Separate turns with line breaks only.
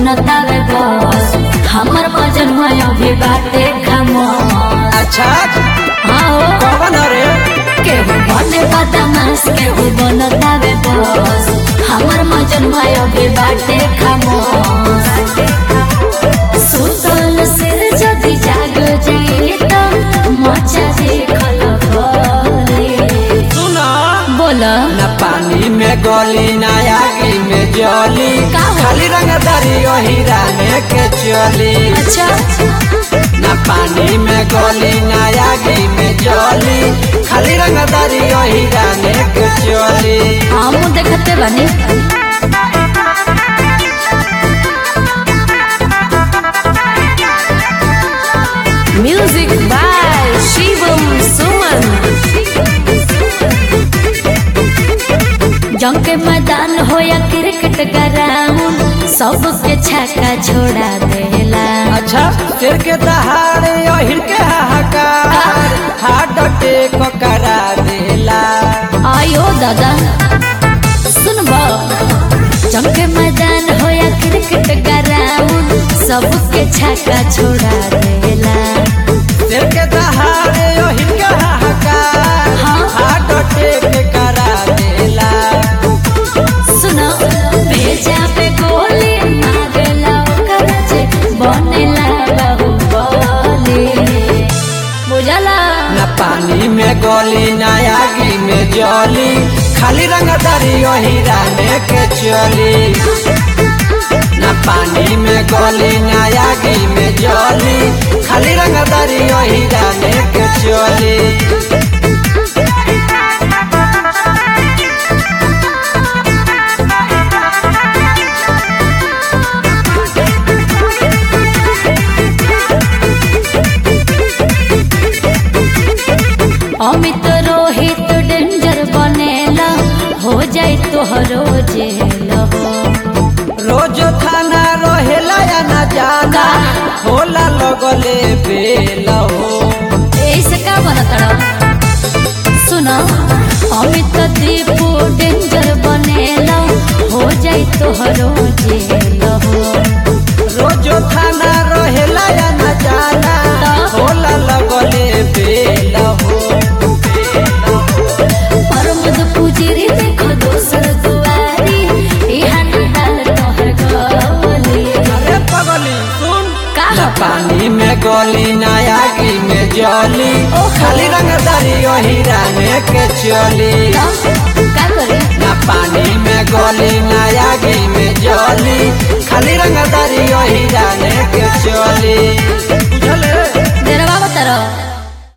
बनतावे बस हमर मजन अभी बाटे खामोश
अच्छा
आओ
कौन रे
केहू बने बदमाश केहू बनतावे बस हमर मजन अभी बाटे खामोश सुतल सिर जदि जाग जाई त मचा देखल भले
सुना
बोला
न पानी में गोली न आगी में जली
का हो?
खाली रंगदारी वही राने के चली
अच्छा
न पानी में गोली न आगी में जली खाली रंगदारी वही राने के चली
हम देखते बनी म्यूजिक बाय शिवम सुमन जंग के मैदान हो या क्रिकेट ग्राउंड सबके छक्का छोड़ा देला
अच्छा सिर के दहाड़े ओहिर के हाहाकार हार्ट अटैक करा देला
आयो दादा सुनबो जंग के मैदान हो या क्रिकेट ग्राउंड सबके छक्का छोड़ा देला
सिर के दहाड़े ओहिर के हाहाकार
हाँ।
हार्ट अटैक करा देला
सुनो भेजा पे गोली मारेला ओकर जे बनेला बाहुबली बुझला
न पानी में गोली न आगी में जली खाली रंगदारी वही राने के चली न पानी में गोली न आगी में जली खाली रंगदारी वही राने के चली
अमित रोहित डेंजर बनेला हो जाए तोहरो जेल हो
रोज थाना रहेला या न जाना होला लगले बेल हो
ऐसे का बनतड़ा सुनो अमित दीपू डेंजर बनेला हो जाए तोहरो जेल हो
रोज थाना रहेला या न जाना होला लगले बेल हो
परमद पुजिरी देखो दोसर दुआरी इहा निहाल तोहर गवली
अरे पगली सुन
का
न पानी में गोली न आगी में जली खाली रंगदारी वही राने के चली
का करे
न पानी में गोली न आगी में